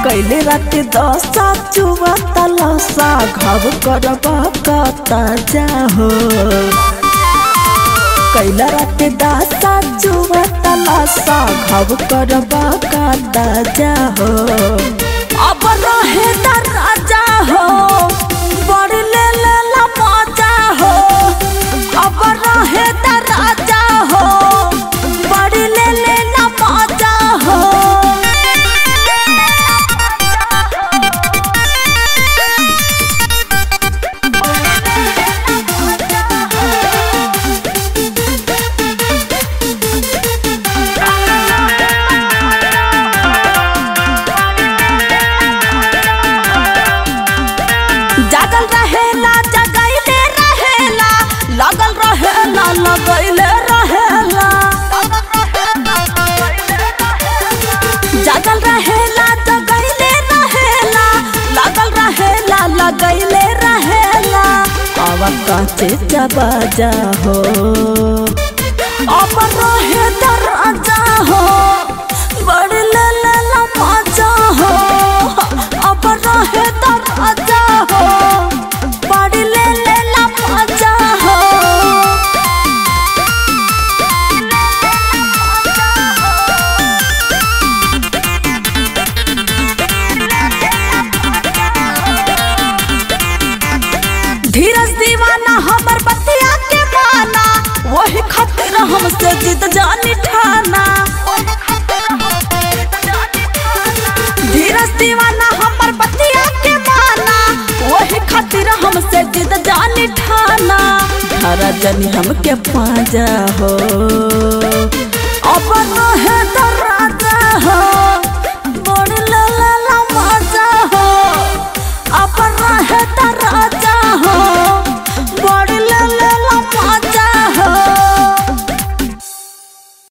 कैले राते दशा चुआ तलसा घाव करबा कता जाहो कैला राते दशा चुआ तलसा घाव करबा कता जाहो अब रहे राजा हो बड़ ले ले ला मजा हो अब रहे राजा हो बड़ ले ले ला मजा हो जागल रहेला जगैले रहेला लगल रहेला लगैले रहेला जागल रहेला जगैले रहेला लगल रहेला लगैले रहेला अब काचे चबाजा हो अब रहे दरजा हो बड़ ले ले ला मजा हो अब रहे दरजा हो बड़ ले ले ला मजा हो धीरज दीवाना हमर बतिया के माना वही खातिर हमसे जिद जानी ठाना धीरज दीवाना हमर बतिया के माना वही खातिर हमसे जिद जानी ठाना धरा जनी हमके पाजा हो